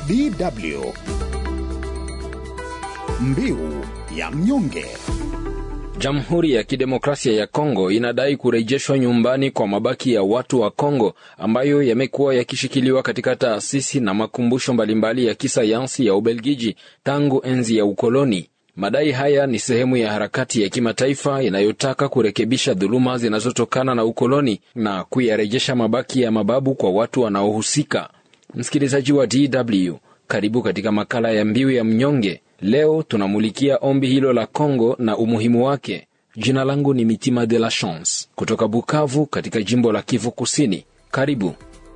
DW Mbiu ya mnyonge. Jamhuri ya Kidemokrasia ya Kongo inadai kurejeshwa nyumbani kwa mabaki ya watu wa Kongo ambayo yamekuwa yakishikiliwa katika taasisi na makumbusho mbalimbali ya kisayansi ya Ubelgiji tangu enzi ya ukoloni. Madai haya ni sehemu ya harakati ya kimataifa inayotaka kurekebisha dhuluma zinazotokana na ukoloni na kuyarejesha mabaki ya mababu kwa watu wanaohusika. Msikilizaji wa DW, karibu katika makala ya Mbiu ya Mnyonge. Leo tunamulikia ombi hilo la Kongo na umuhimu wake. Jina langu ni Mitima de la Chance kutoka Bukavu katika jimbo la Kivu Kusini. Karibu.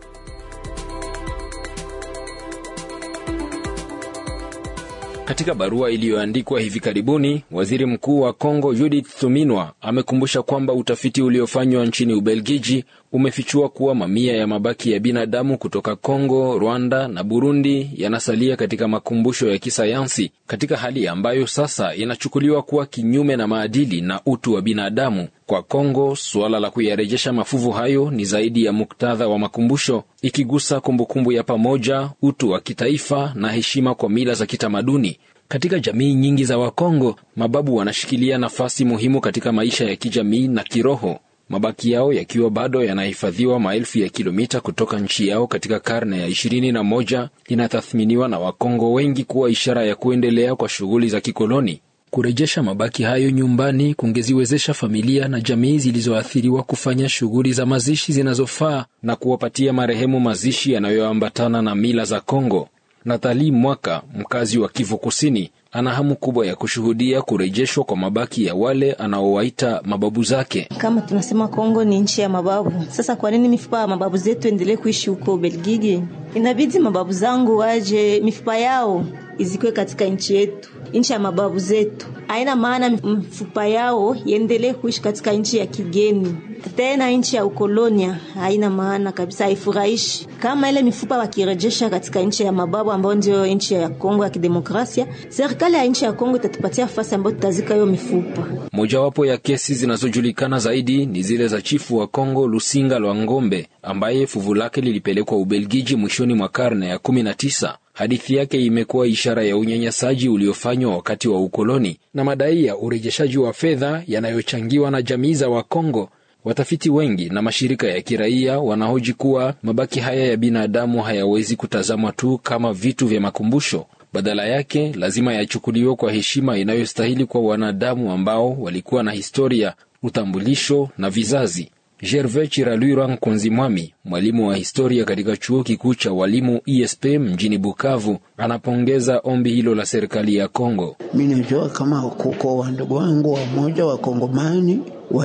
Katika barua iliyoandikwa hivi karibuni, waziri mkuu wa Kongo Judith Suminwa amekumbusha kwamba utafiti uliofanywa nchini Ubelgiji umefichua kuwa mamia ya mabaki ya binadamu kutoka Kongo, Rwanda na Burundi yanasalia katika makumbusho ya kisayansi katika hali ambayo sasa inachukuliwa kuwa kinyume na maadili na utu wa binadamu. Kwa Kongo, suala la kuyarejesha mafuvu hayo ni zaidi ya muktadha wa makumbusho, ikigusa kumbukumbu ya pamoja, utu wa kitaifa na heshima kwa mila za kitamaduni. Katika jamii nyingi za Wakongo, mababu wanashikilia nafasi muhimu katika maisha ya kijamii na kiroho, mabaki yao yakiwa bado yanahifadhiwa maelfu ya kilomita kutoka nchi yao katika karne ya ishirini na moja inatathminiwa na Wakongo wengi kuwa ishara ya kuendelea kwa shughuli za kikoloni. Kurejesha mabaki hayo nyumbani kungeziwezesha familia na jamii zilizoathiriwa kufanya shughuli za mazishi zinazofaa na kuwapatia marehemu mazishi yanayoambatana na mila za Kongo. Natali Mwaka, mkazi wa Kivu Kusini, ana hamu kubwa ya kushuhudia kurejeshwa kwa mabaki ya wale anaowaita mababu zake. Kama tunasema Kongo ni nchi ya mababu, sasa kwa nini mifupa ya mababu zetu endelee kuishi huko Belgiji? Inabidi mababu zangu waje, mifupa yao izikwe katika nchi yetu, nchi ya mababu zetu. Haina maana mifupa yao iendelee kuishi katika nchi ya kigeni, tena nchi ya ukolonia. Haina maana kabisa, haifurahishi. Kama ile mifupa wakirejesha katika nchi ya mababu ambayo ndio nchi ya Kongo ya Kidemokrasia, serikali ya nchi ya Kongo itatupatia nafasi ambayo tutazika hiyo mifupa. Mojawapo ya kesi zinazojulikana zaidi ni zile za chifu wa Kongo Lusinga Lwa Ngombe ambaye fuvu lake lilipelekwa Ubelgiji mwishoni mwa karne ya kumi na tisa. Hadithi yake imekuwa ishara ya unyanyasaji uliofanywa wakati wa ukoloni na madai ya urejeshaji wa fedha yanayochangiwa na jamii za Wakongo. Watafiti wengi na mashirika ya kiraia wanahoji kuwa mabaki haya ya binadamu hayawezi kutazamwa tu kama vitu vya makumbusho. Badala yake lazima yachukuliwe kwa heshima inayostahili kwa wanadamu ambao walikuwa na historia, utambulisho na vizazi. Gervais Chiralwira Nkonzi Mwami, mwalimu wa historia katika chuo kikuu cha walimu ISP mjini Bukavu, anapongeza ombi hilo la serikali ya Kongo. Mi najua kama kuko wandugu wangu wamoja wakongomani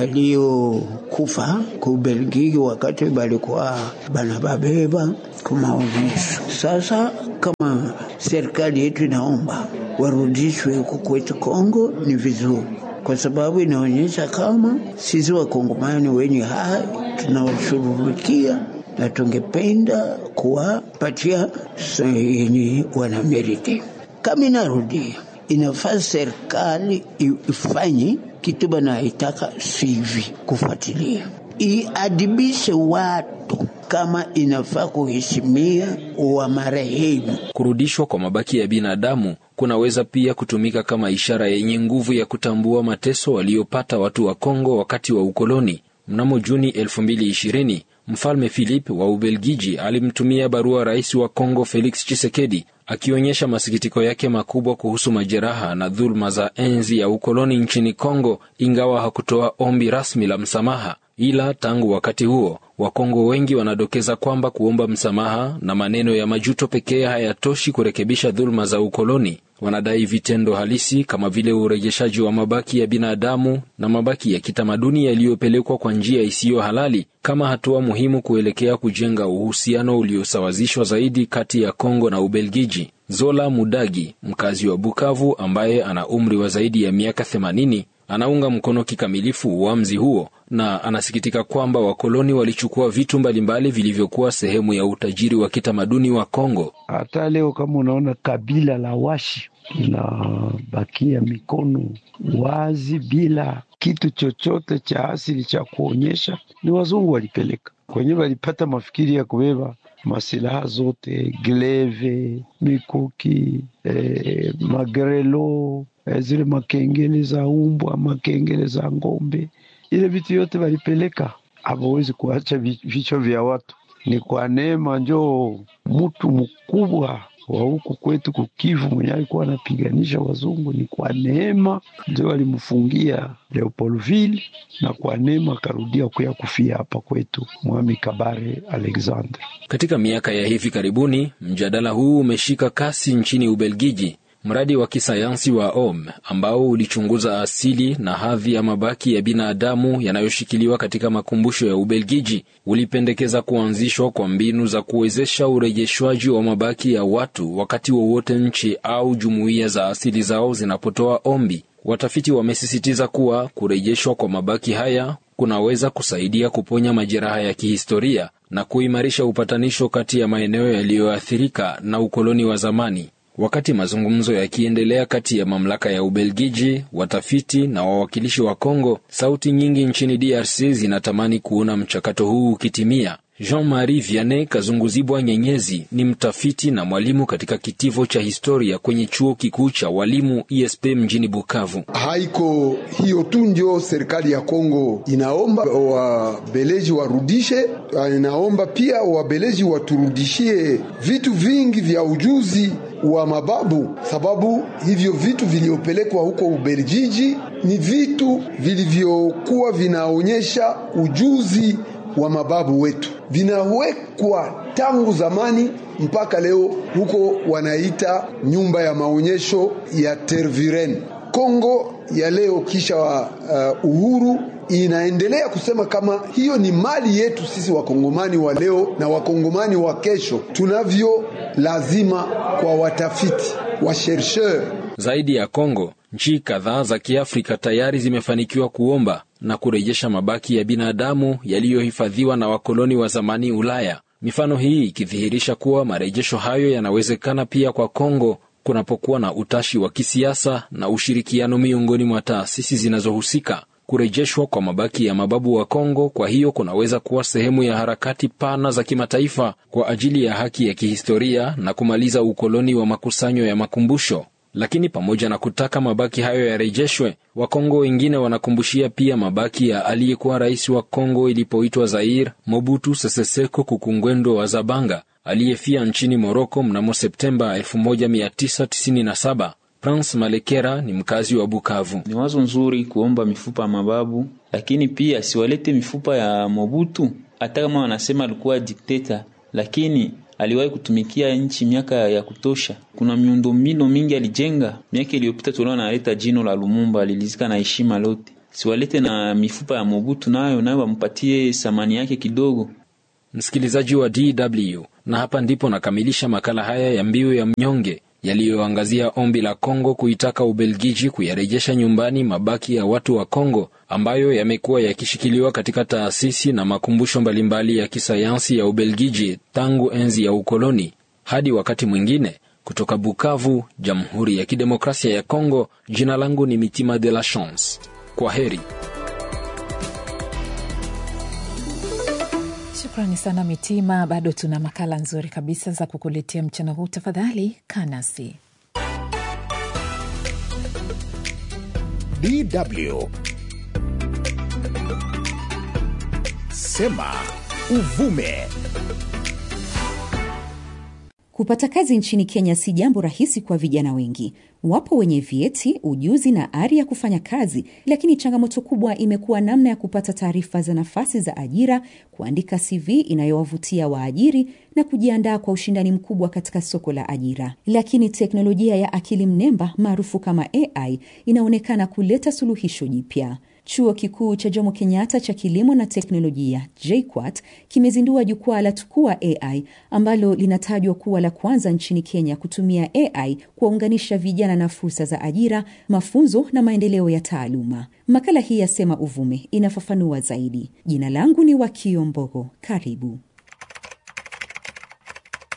waliokufa kubelgiki wakati balikuwa banababeba kumaonyesho. Sasa kama serikali yetu inaomba warudishwe huko kwetu Kongo, ni vizuri kwa sababu inaonyesha kama sisi wakongomani wenye hai tunawashughulikia na tungependa kuwapatia yenye wanameriti. Kama inarudia, inafaa serikali ifanye kitu banaitaka sivi, kufuatilia iadibishe watu kama inafaa kuheshimia wa marehemu. Kurudishwa kwa mabaki ya binadamu kunaweza pia kutumika kama ishara yenye nguvu ya kutambua mateso waliopata watu wa Kongo wakati wa ukoloni. Mnamo Juni 2020 Mfalme Philip wa Ubelgiji alimtumia barua rais wa Kongo Felix Tshisekedi akionyesha masikitiko yake makubwa kuhusu majeraha na dhuluma za enzi ya ukoloni nchini Kongo, ingawa hakutoa ombi rasmi la msamaha. Ila tangu wakati huo Wakongo wengi wanadokeza kwamba kuomba msamaha na maneno ya majuto pekee hayatoshi kurekebisha dhuluma za ukoloni. Wanadai vitendo halisi kama vile urejeshaji wa mabaki ya binadamu na mabaki ya kitamaduni yaliyopelekwa kwa njia isiyo halali kama hatua muhimu kuelekea kujenga uhusiano uliosawazishwa zaidi kati ya Kongo na Ubelgiji. Zola Mudagi, mkazi wa Bukavu ambaye ana umri wa zaidi ya miaka 80, anaunga mkono kikamilifu uamuzi huo na anasikitika kwamba wakoloni walichukua vitu mbalimbali vilivyokuwa sehemu ya utajiri wa kitamaduni wa Kongo. Hata leo kama unaona kabila la Washi linabakia mikono wazi bila kitu chochote cha asili cha kuonyesha, ni wazungu walipeleka kwenyewe, walipata mafikiri ya kubeba masilaha zote, gleve, mikuki, eh, magrelo, eh, zile makengele za umbwa, makengele za ng'ombe, ile vitu yote walipeleka. Hawawezi kuacha vichwa vya watu. Ni kwa neema njoo mtu mkubwa wa huku kwetu kukivu mwenye alikuwa anapiganisha wazungu, ni kwa neema ndio alimfungia Leopoldville, na kwa neema akarudia kuya kufia hapa kwetu Mwami Kabare Alexander. Katika miaka ya hivi karibuni, mjadala huu umeshika kasi nchini Ubelgiji. Mradi wa kisayansi wa OM ambao ulichunguza asili na hadhi ya mabaki ya binadamu yanayoshikiliwa katika makumbusho ya Ubelgiji ulipendekeza kuanzishwa kwa mbinu za kuwezesha urejeshwaji wa mabaki ya watu wakati wowote nchi au jumuiya za asili zao zinapotoa ombi. Watafiti wamesisitiza kuwa kurejeshwa kwa mabaki haya kunaweza kusaidia kuponya majeraha ya kihistoria na kuimarisha upatanisho kati ya maeneo yaliyoathirika na ukoloni wa zamani. Wakati mazungumzo yakiendelea kati ya mamlaka ya Ubelgiji, watafiti na wawakilishi wa Kongo, sauti nyingi nchini DRC zinatamani kuona mchakato huu ukitimia. Jean-Marie Vianney Kazunguzibwa Nyenyezi ni mtafiti na mwalimu katika kitivo cha historia kwenye chuo kikuu cha walimu ISP mjini Bukavu. Haiko hiyo tu ndio serikali ya Kongo inaomba wabeleji warudishe, inaomba pia wabeleji waturudishie vitu vingi vya ujuzi wa mababu, sababu hivyo vitu vilivyopelekwa huko Ubelgiji ni vitu vilivyokuwa vinaonyesha ujuzi wa mababu wetu, vinawekwa tangu zamani mpaka leo. Huko wanaita nyumba ya maonyesho ya Tervuren. Kongo ya leo kisha uh, uhuru inaendelea kusema kama hiyo ni mali yetu sisi wakongomani wa leo na wakongomani wa kesho, tunavyo lazima kwa watafiti wa chercheur. Zaidi ya Kongo, nchi kadhaa za Kiafrika tayari zimefanikiwa kuomba na kurejesha mabaki ya binadamu yaliyohifadhiwa na wakoloni wa zamani Ulaya. Mifano hii ikidhihirisha kuwa marejesho hayo yanawezekana pia kwa Kongo kunapokuwa na utashi wa kisiasa na ushirikiano miongoni mwa taasisi zinazohusika. Kurejeshwa kwa mabaki ya mababu wa Kongo kwa hiyo kunaweza kuwa sehemu ya harakati pana za kimataifa kwa ajili ya haki ya kihistoria na kumaliza ukoloni wa makusanyo ya makumbusho. Lakini pamoja na kutaka mabaki hayo yarejeshwe, Wakongo wengine wanakumbushia pia mabaki ya aliyekuwa rais wa Kongo ilipoitwa Zaire, Mobutu Sese Seko Kukungwendo wa Zabanga aliyefia nchini Moroko mnamo Septemba 1997. Prince Malekera ni mkazi wa Bukavu. Ni wazo nzuri kuomba mifupa ya mababu, lakini pia siwalete mifupa ya Mobutu. Hata kama wanasema alikuwa dikteta, lakini aliwahi kutumikia nchi miaka ya kutosha. Kuna miundombinu mingi alijenga. Miaka iliyopita tuliona analeta jino la Lumumba, alilizika na heshima lote. Siwalete na mifupa ya Mobutu, nayo nayo wampatie thamani yake kidogo. Msikilizaji wa DW, na hapa ndipo nakamilisha makala haya ya Mbiu ya Mnyonge yaliyoangazia ombi la Kongo kuitaka Ubelgiji kuyarejesha nyumbani mabaki ya watu wa Kongo ambayo yamekuwa yakishikiliwa katika taasisi na makumbusho mbalimbali ya kisayansi ya Ubelgiji tangu enzi ya ukoloni. Hadi wakati mwingine, kutoka Bukavu, Jamhuri ya Kidemokrasia ya Kongo, jina langu ni Mitima de la Chance. Kwa heri. Shukrani sana Mitima. Bado tuna makala nzuri kabisa za kukuletea mchana huu. Tafadhali kaa nasi. DW Sema Uvume. Kupata kazi nchini Kenya si jambo rahisi kwa vijana wengi. Wapo wenye vyeti, ujuzi na ari ya kufanya kazi, lakini changamoto kubwa imekuwa namna ya kupata taarifa za nafasi za ajira, kuandika CV inayowavutia waajiri na kujiandaa kwa ushindani mkubwa katika soko la ajira. Lakini teknolojia ya akili mnemba maarufu kama AI inaonekana kuleta suluhisho jipya. Chuo Kikuu cha Jomo Kenyatta cha Kilimo na Teknolojia JKUAT kimezindua jukwaa la Tukua AI ambalo linatajwa kuwa la kwanza nchini Kenya kutumia AI kuwaunganisha vijana na fursa za ajira, mafunzo na maendeleo ya taaluma. Makala hii ya Sema Uvume inafafanua zaidi. Jina langu ni Wakio Mbogo. Karibu.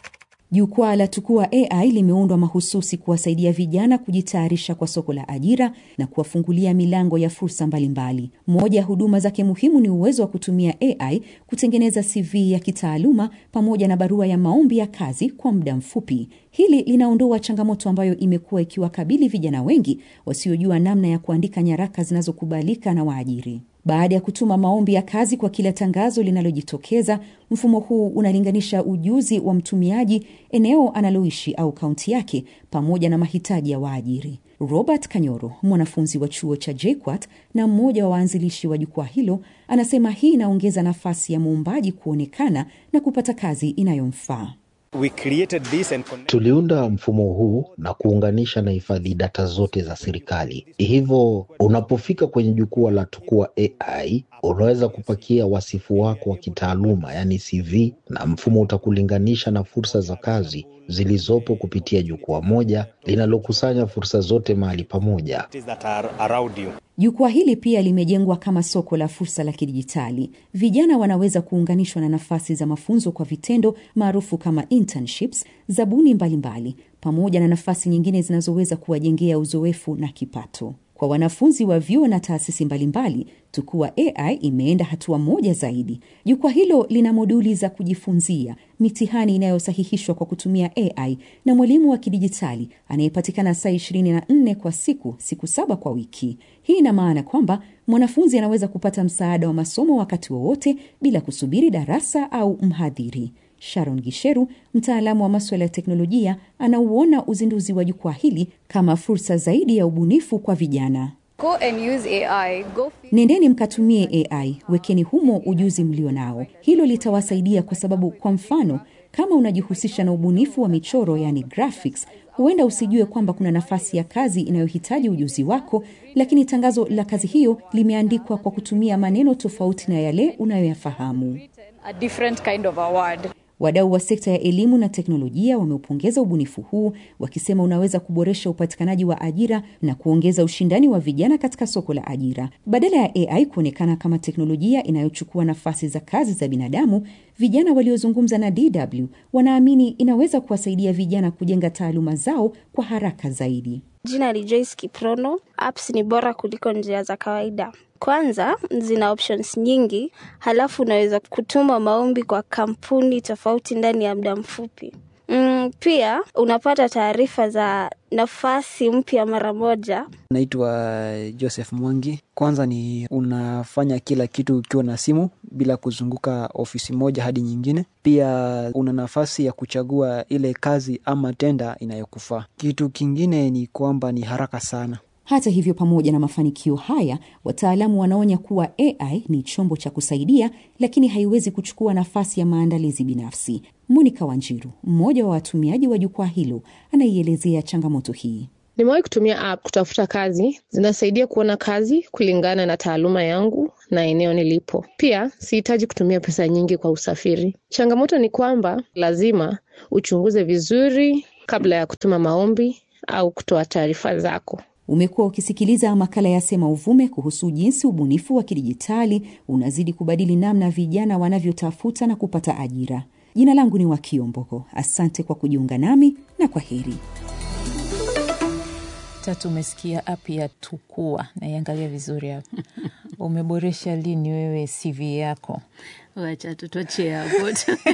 Jukwaa la Tukua AI limeundwa mahususi kuwasaidia vijana kujitayarisha kwa soko la ajira na kuwafungulia milango ya fursa mbalimbali. Moja ya huduma zake muhimu ni uwezo wa kutumia AI kutengeneza CV ya kitaaluma pamoja na barua ya maombi ya kazi kwa muda mfupi. Hili linaondoa changamoto ambayo imekuwa ikiwakabili vijana wengi wasiojua namna ya kuandika nyaraka zinazokubalika na waajiri. Baada ya kutuma maombi ya kazi kwa kila tangazo linalojitokeza, mfumo huu unalinganisha ujuzi wa mtumiaji, eneo analoishi au kaunti yake, pamoja na mahitaji ya waajiri. Robert Kanyoro, mwanafunzi wa chuo cha JKUAT na mmoja wa waanzilishi wa jukwaa hilo, anasema hii inaongeza nafasi ya muombaji kuonekana na kupata kazi inayomfaa. We created this and Tuliunda mfumo huu na kuunganisha na hifadhi data zote za serikali. Hivyo unapofika kwenye jukwaa la Tukua AI unaweza kupakia wasifu wako wa kitaaluma, yaani CV, na mfumo utakulinganisha na fursa za kazi zilizopo kupitia jukwaa moja linalokusanya fursa zote mahali pamoja. that are around you. Jukwaa hili pia limejengwa kama soko la fursa la kidijitali. Vijana wanaweza kuunganishwa na nafasi za mafunzo kwa vitendo maarufu kama internships, zabuni mbalimbali, pamoja na nafasi nyingine zinazoweza kuwajengea uzoefu na kipato. Kwa wanafunzi wa vyuo na taasisi mbalimbali, Tukua AI imeenda hatua moja zaidi. Jukwaa hilo lina moduli za kujifunzia, mitihani inayosahihishwa kwa kutumia AI na mwalimu wa kidijitali anayepatikana saa 24 kwa siku, siku saba kwa wiki. Hii ina maana kwamba mwanafunzi anaweza kupata msaada wa masomo wakati wowote bila kusubiri darasa au mhadhiri. Sharon Gisheru, mtaalamu wa maswala ya teknolojia, anauona uzinduzi wa jukwaa hili kama fursa zaidi ya ubunifu kwa vijana. Go and use AI. Go Nendeni mkatumie AI, wekeni humo ujuzi mlio nao. Hilo litawasaidia kwa sababu, kwa mfano, kama unajihusisha na ubunifu wa michoro, yani graphics, huenda usijue kwamba kuna nafasi ya kazi inayohitaji ujuzi wako, lakini tangazo la kazi hiyo limeandikwa kwa kutumia maneno tofauti na yale unayoyafahamu. a different kind of a word. Wadau wa sekta ya elimu na teknolojia wameupongeza ubunifu huu wakisema unaweza kuboresha upatikanaji wa ajira na kuongeza ushindani wa vijana katika soko la ajira. Badala ya AI kuonekana kama teknolojia inayochukua nafasi za kazi za binadamu, vijana waliozungumza na DW wanaamini inaweza kuwasaidia vijana kujenga taaluma zao kwa haraka zaidi. Jina ni Joyce Kiprono. Apps ni bora kuliko njia za kawaida. Kwanza zina options nyingi, halafu unaweza kutuma maombi kwa kampuni tofauti ndani ya muda mfupi. Mm, pia unapata taarifa za nafasi mpya mara moja. Naitwa Joseph Mwangi. Kwanza ni unafanya kila kitu ukiwa na simu bila kuzunguka ofisi moja hadi nyingine. Pia una nafasi ya kuchagua ile kazi ama tenda inayokufaa. Kitu kingine ni kwamba ni haraka sana. Hata hivyo, pamoja na mafanikio haya, wataalamu wanaonya kuwa AI ni chombo cha kusaidia, lakini haiwezi kuchukua nafasi ya maandalizi binafsi. Monica Wanjiru, mmoja wa watumiaji wa jukwaa hilo, anaielezea changamoto hii. Nimewahi kutumia app kutafuta kazi, zinasaidia kuona kazi kulingana na taaluma yangu na eneo nilipo. Pia sihitaji kutumia pesa nyingi kwa usafiri. Changamoto ni kwamba lazima uchunguze vizuri kabla ya kutuma maombi au kutoa taarifa zako. Umekuwa ukisikiliza makala ya Sema Uvume kuhusu jinsi ubunifu wa kidijitali unazidi kubadili namna vijana wanavyotafuta na kupata ajira. Jina langu ni Wakio Mboko. Asante kwa kujiunga nami na kwa heri. Tatu, umesikia app ya Tukua, naiangalia vizuri hapa. Umeboresha lini wewe CV yako? Wacha tutochee hapo.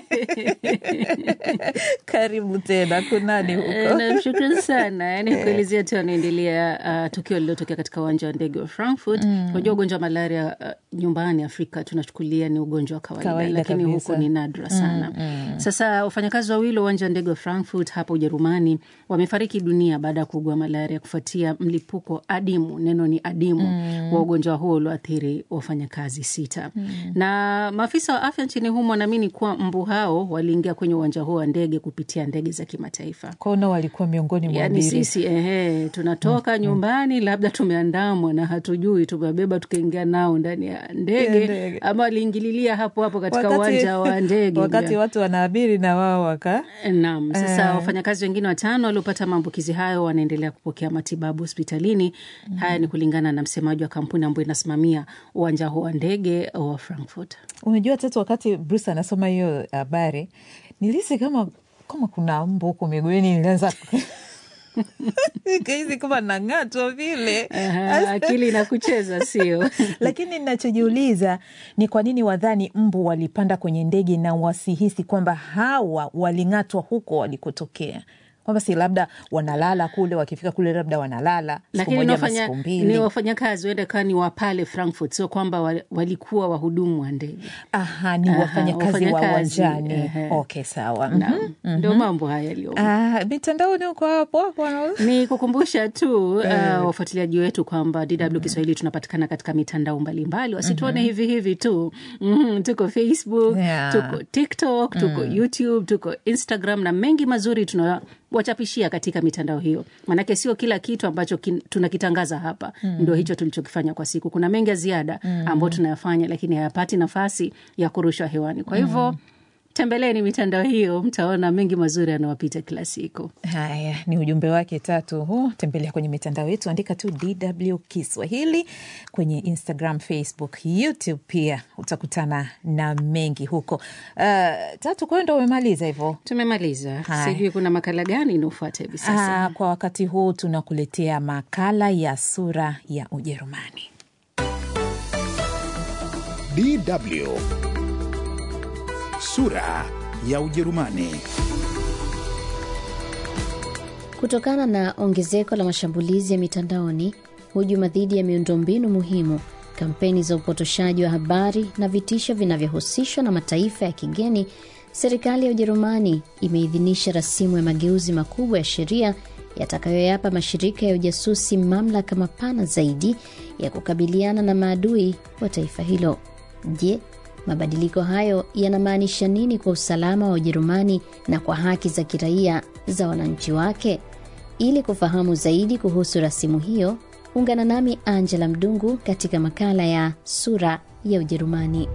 Karibu tena, kunani huko? Eh, Namshukuru sana yani kuelezea tu anaendelea uh, tukio lililotokea katika uwanja wa ndege wa Frankfurt. Mm. Unajua ugonjwa wa malaria uh, nyumbani Afrika tunachukulia ni ugonjwa wa kawaida, Kawaida lakini kabisa. huku ni nadra sana. Mm, mm. Sasa wafanyakazi wawili wa uwanja wa ndege wa Frankfurt hapa Ujerumani wamefariki dunia baada ya kuugua malaria kufuatia mlipuko adimu, neno ni adimu, Mm. wa ugonjwa huo ulioathiri wafanyakazi sita Mm. na maafisa wa afya nchini humo wanaamini kuwa mbu hao waliingia kwenye uwanja huo wa ndege kupitia ndege za kimataifa. Kwao walikuwa miongoni mwa Yaani abiria. sisi ehe, tunatoka nyumbani labda tumeandamwa na hatujui, tumebeba tukaingia nao ndani ya Ya ndege, ndege. ama waliingililia hapo hapo katika Wakati- uwanja wa ndege wakati watu wanaabiri na wao waka Naam, sasa Eh. wafanyakazi wengine watano waliopata maambukizi hayo wanaendelea kupokea matibabu hospitalini. Haya ni kulingana na msemaji wa kampuni ambayo inasimamia uwanja huo wa ndege wa Frankfurt. Unajua Tatu, wakati Bruce anasoma hiyo habari nilihisi kama kama kuna mbu huko miguuni nilianza nikahisi kama nang'atwa vile Aha, akili inakucheza sio? lakini ninachojiuliza ni kwa nini wadhani mbu walipanda kwenye ndege na wasihisi kwamba hawa waling'atwa huko walikotokea kwamba si labda wanalala kule wakifika kule labda wanalala siku lakini moja ni ama wafanya- siku ni mbili wafanyakazi huenda kaa ni wa pale Frankfurt, sio kwamba wa- walikuwa wahudumu wa ndege. Aha, ni Aha, wafanyakazi wa wafanyakazi, uwanjani ehe. okay sawa Naam, Mhm, ndio mhm. mambo haya yaliyo Ah, mitandaoni huko hapo hapo ni kukumbusha tu uh, Eh. wafuatiliaji wetu kwamba DW Kiswahili tunapatikana katika mitandao mbalimbali, wasituone Mhm. hivi hivi tu. Mhm, tuko Facebook, Yeah. tuko TikTok, tuko Mm. YouTube, tuko Instagram na mengi mazuri tunawachapishia katika mitandao hiyo, maanake sio kila kitu ambacho kin, tunakitangaza hapa Mm. ndio hicho tulichokifanya kwa siku. Kuna mengi ya ziada Mm. ambayo tunayafanya, lakini hayapati nafasi ya kurushwa hewani. Kwa hivyo Mm. tembeleni mitandao hiyo, mtaona mengi mazuri yanawapita kila siku. Haya, ni ujumbe wake tatu huu. Tembelea kwenye mitandao yetu, andika tu DW Kiswahili kwenye Instagram, Facebook, YouTube pia utakutana na mengi huko. Uh, tatu, kwa hiyo ndo umemaliza hivyo? Tumemaliza. Haya. Sijui kuna makala gani inaofuata hivi sasa. Ah, kwa wakati huu tunakuletea makala ya sura ya Ujerumani. DW sura ya Ujerumani. Kutokana na ongezeko la mashambulizi ya mitandaoni, hujuma dhidi ya miundombinu muhimu, kampeni za upotoshaji wa habari na vitisho vinavyohusishwa na mataifa ya kigeni, serikali ya Ujerumani imeidhinisha rasimu ya mageuzi makubwa ya sheria yatakayoyapa mashirika ya ujasusi mamlaka mapana zaidi ya kukabiliana na maadui wa taifa hilo. Je, mabadiliko hayo yanamaanisha nini kwa usalama wa Ujerumani na kwa haki za kiraia za wananchi wake? Ili kufahamu zaidi kuhusu rasimu hiyo, ungana nami Angela Mdungu katika makala ya sura ya Ujerumani.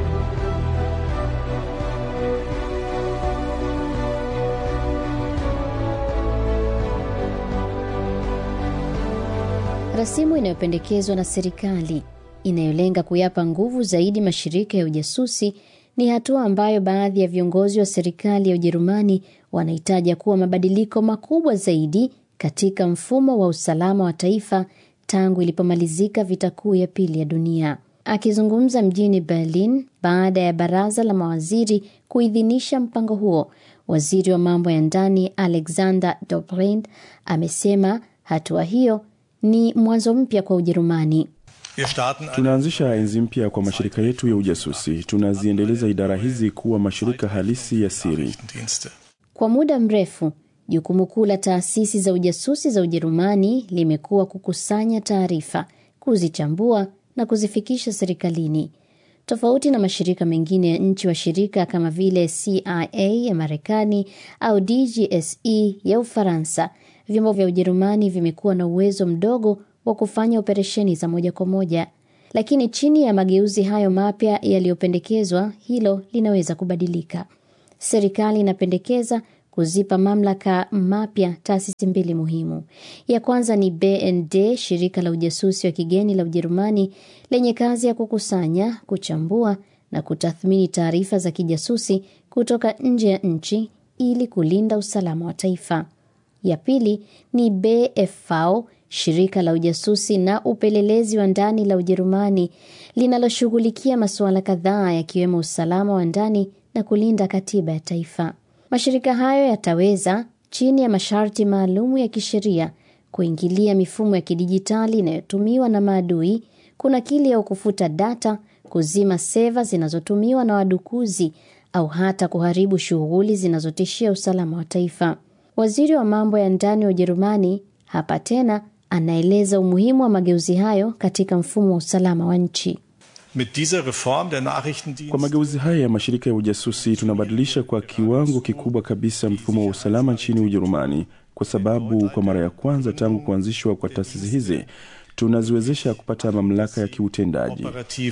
Rasimu inayopendekezwa na serikali inayolenga kuyapa nguvu zaidi mashirika ya ujasusi ni hatua ambayo baadhi ya viongozi wa serikali ya Ujerumani wanahitaja kuwa mabadiliko makubwa zaidi katika mfumo wa usalama wa taifa tangu ilipomalizika vita kuu ya pili ya dunia. Akizungumza mjini Berlin baada ya baraza la mawaziri kuidhinisha mpango huo, waziri wa mambo ya ndani Alexander Dobrindt amesema hatua hiyo ni mwanzo mpya kwa Ujerumani. Tunaanzisha enzi mpya kwa mashirika yetu ya ujasusi. Tunaziendeleza idara hizi kuwa mashirika halisi ya siri. Kwa muda mrefu, jukumu kuu la taasisi za ujasusi za Ujerumani limekuwa kukusanya taarifa, kuzichambua na kuzifikisha serikalini. Tofauti na mashirika mengine ya nchi washirika kama vile CIA ya Marekani au DGSE ya Ufaransa, vyombo vya Ujerumani vimekuwa na uwezo mdogo wa kufanya operesheni za moja kwa moja. Lakini chini ya mageuzi hayo mapya yaliyopendekezwa, hilo linaweza kubadilika. Serikali inapendekeza kuzipa mamlaka mapya taasisi mbili muhimu. Ya kwanza ni BND, shirika la ujasusi wa kigeni la Ujerumani lenye kazi ya kukusanya, kuchambua na kutathmini taarifa za kijasusi kutoka nje ya nchi ili kulinda usalama wa taifa. Ya pili ni BFV, shirika la ujasusi na upelelezi wa ndani la Ujerumani linaloshughulikia masuala kadhaa yakiwemo usalama wa ndani na kulinda katiba ya taifa. Mashirika hayo yataweza chini ya masharti maalumu ya kisheria kuingilia mifumo ya kidijitali inayotumiwa na maadui, kunakili au kufuta data, kuzima seva zinazotumiwa na wadukuzi au hata kuharibu shughuli zinazotishia usalama wa taifa. Waziri wa mambo ya ndani wa Ujerumani hapa tena anaeleza umuhimu wa mageuzi hayo katika mfumo wa usalama wa nchi. Kwa mageuzi haya ya mashirika ya ujasusi, tunabadilisha kwa kiwango kikubwa kabisa mfumo wa usalama nchini Ujerumani, kwa sababu kwa mara ya kwanza tangu kuanzishwa kwa taasisi hizi tunaziwezesha kupata mamlaka ya kiutendaji.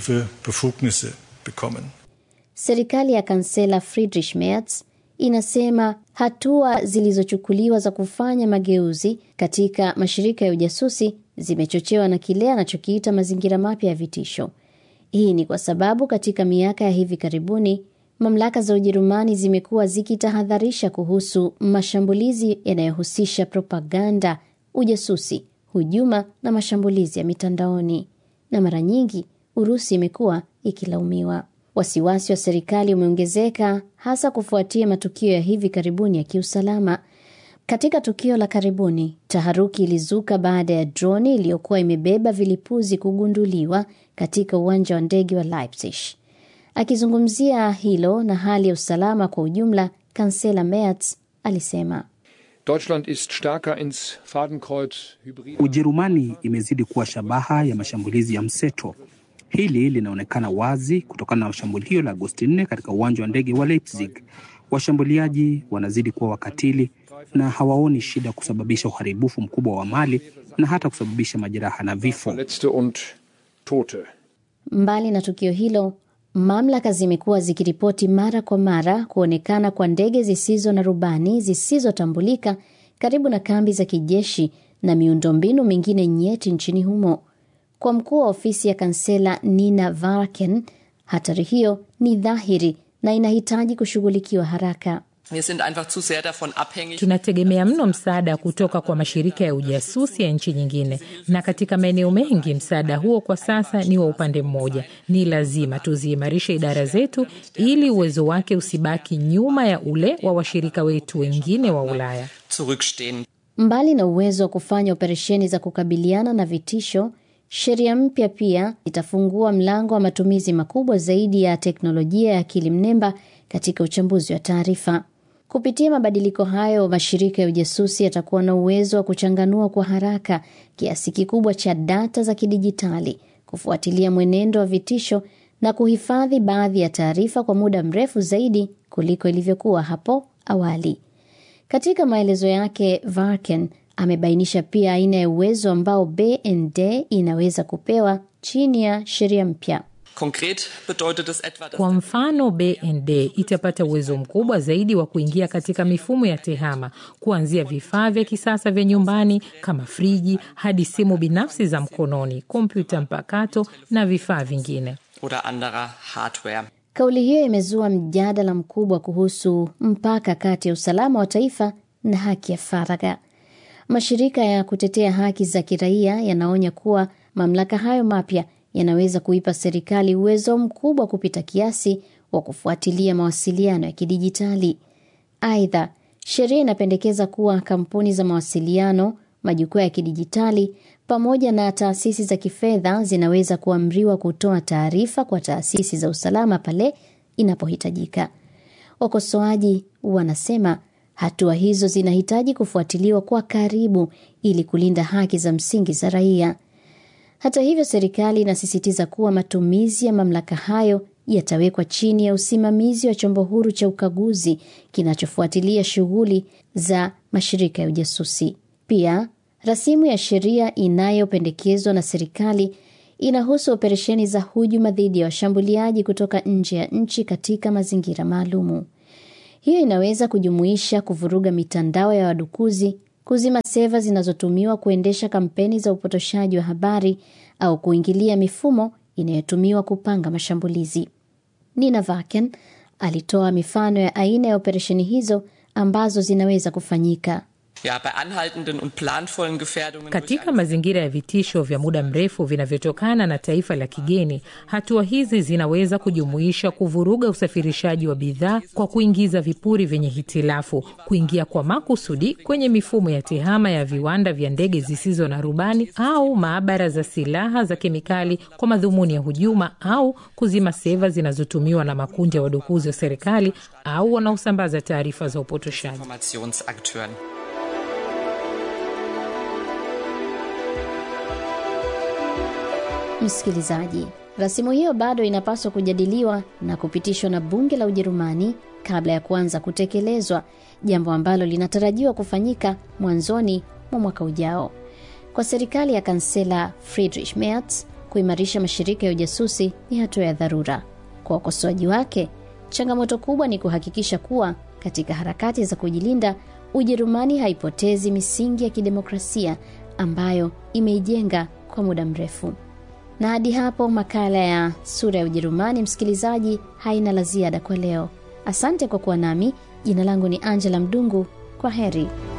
Serikali ya kansela Friedrich Merz inasema hatua zilizochukuliwa za kufanya mageuzi katika mashirika ya ujasusi zimechochewa na kile anachokiita mazingira mapya ya vitisho. Hii ni kwa sababu katika miaka ya hivi karibuni mamlaka za Ujerumani zimekuwa zikitahadharisha kuhusu mashambulizi yanayohusisha propaganda, ujasusi, hujuma na mashambulizi ya mitandaoni, na mara nyingi Urusi imekuwa ikilaumiwa. Wasiwasi wa serikali umeongezeka hasa kufuatia matukio ya hivi karibuni ya kiusalama. Katika tukio la karibuni, taharuki ilizuka baada ya droni iliyokuwa imebeba vilipuzi kugunduliwa katika uwanja wa ndege wa Leipzig. Akizungumzia hilo na hali ya usalama kwa ujumla, kansela Merz alisema Deutschland ist stärker ins Fadenkreuz hybrid. Ujerumani imezidi kuwa shabaha ya mashambulizi ya mseto. Hili linaonekana wazi kutokana na shambulio la Agosti 4 katika uwanja wa ndege wa Leipzig. Washambuliaji wanazidi kuwa wakatili na hawaoni shida kusababisha uharibifu mkubwa wa mali na hata kusababisha majeraha na vifo. Verletzte und Tote. Mbali na tukio hilo, mamlaka zimekuwa zikiripoti mara kwa mara kuonekana kwa ndege zisizo na rubani zisizotambulika karibu na kambi za kijeshi na miundombinu mingine nyeti nchini humo. Kwa mkuu wa ofisi ya kansela Nina Varken, hatari hiyo ni dhahiri na inahitaji kushughulikiwa haraka. Wir sind einfach zu sehr davon abhängig. Tunategemea mno msaada kutoka kwa mashirika ya ujasusi ya nchi nyingine, na katika maeneo mengi msaada huo kwa sasa ni wa upande mmoja. Ni lazima tuziimarishe idara zetu ili uwezo wake usibaki nyuma ya ule wa washirika wetu wengine wa Ulaya. Zurückstehen. Mbali na uwezo wa kufanya operesheni za kukabiliana na vitisho, sheria mpya pia itafungua mlango wa matumizi makubwa zaidi ya teknolojia ya akili mnemba katika uchambuzi wa taarifa. Kupitia mabadiliko hayo, mashirika ya ujasusi yatakuwa na uwezo wa kuchanganua kwa haraka kiasi kikubwa cha data za kidijitali, kufuatilia mwenendo wa vitisho na kuhifadhi baadhi ya taarifa kwa muda mrefu zaidi kuliko ilivyokuwa hapo awali. Katika maelezo yake, Varken amebainisha pia aina ya uwezo ambao BND inaweza kupewa chini ya sheria mpya. Konkret bedeutet es etwa, dass Kwa mfano, BND itapata uwezo mkubwa zaidi wa kuingia katika mifumo ya tehama, kuanzia vifaa vya kisasa vya nyumbani kama friji hadi simu binafsi za mkononi, kompyuta mpakato na vifaa vingine. oder anderer Hardware. Kauli hiyo imezua mjadala mkubwa kuhusu mpaka kati ya usalama wa taifa na haki ya faragha. Mashirika ya kutetea haki za kiraia yanaonya kuwa mamlaka hayo mapya yanaweza kuipa serikali uwezo mkubwa kupita kiasi wa kufuatilia mawasiliano ya kidijitali. Aidha, sheria inapendekeza kuwa kampuni za mawasiliano, majukwaa ya kidijitali pamoja na taasisi za kifedha zinaweza kuamriwa kutoa taarifa kwa taasisi za usalama pale inapohitajika. Wakosoaji wanasema hatua hizo zinahitaji kufuatiliwa kwa karibu ili kulinda haki za msingi za raia. Hata hivyo, serikali inasisitiza kuwa matumizi ya mamlaka hayo yatawekwa chini ya usimamizi wa chombo huru cha ukaguzi kinachofuatilia shughuli za mashirika ya ujasusi. Pia rasimu ya sheria inayopendekezwa na serikali inahusu operesheni za hujuma dhidi ya washambuliaji kutoka nje ya nchi katika mazingira maalumu. Hiyo inaweza kujumuisha kuvuruga mitandao ya wadukuzi, kuzima seva zinazotumiwa kuendesha kampeni za upotoshaji wa habari au kuingilia mifumo inayotumiwa kupanga mashambulizi. Nina Vaken alitoa mifano ya aina ya operesheni hizo ambazo zinaweza kufanyika. Ja, bei anhaltenden und planvollen Gefährdungen Katika mazingira ya vitisho vya muda mrefu vinavyotokana na taifa la kigeni, hatua hizi zinaweza kujumuisha kuvuruga usafirishaji wa bidhaa kwa kuingiza vipuri vyenye hitilafu, kuingia kwa makusudi kwenye mifumo ya tehama ya viwanda vya ndege zisizo na rubani au maabara za silaha za kemikali kwa madhumuni ya hujuma, au kuzima seva zinazotumiwa na makundi ya wadukuzi wa serikali au wanaosambaza taarifa za upotoshaji. Informationsakteuren. Msikilizaji, rasimu hiyo bado inapaswa kujadiliwa na kupitishwa na bunge la Ujerumani kabla ya kuanza kutekelezwa, jambo ambalo linatarajiwa kufanyika mwanzoni mwa mwaka ujao. Kwa serikali ya kansela Friedrich Merz, kuimarisha mashirika ya ujasusi ni hatua ya dharura. Kwa wakosoaji wake, changamoto kubwa ni kuhakikisha kuwa katika harakati za kujilinda, Ujerumani haipotezi misingi ya kidemokrasia ambayo imeijenga kwa muda mrefu. Na hadi hapo makala ya Sura ya Ujerumani, msikilizaji, haina la ziada kwa leo. Asante kwa kuwa nami. Jina langu ni Angela Mdungu. Kwa heri.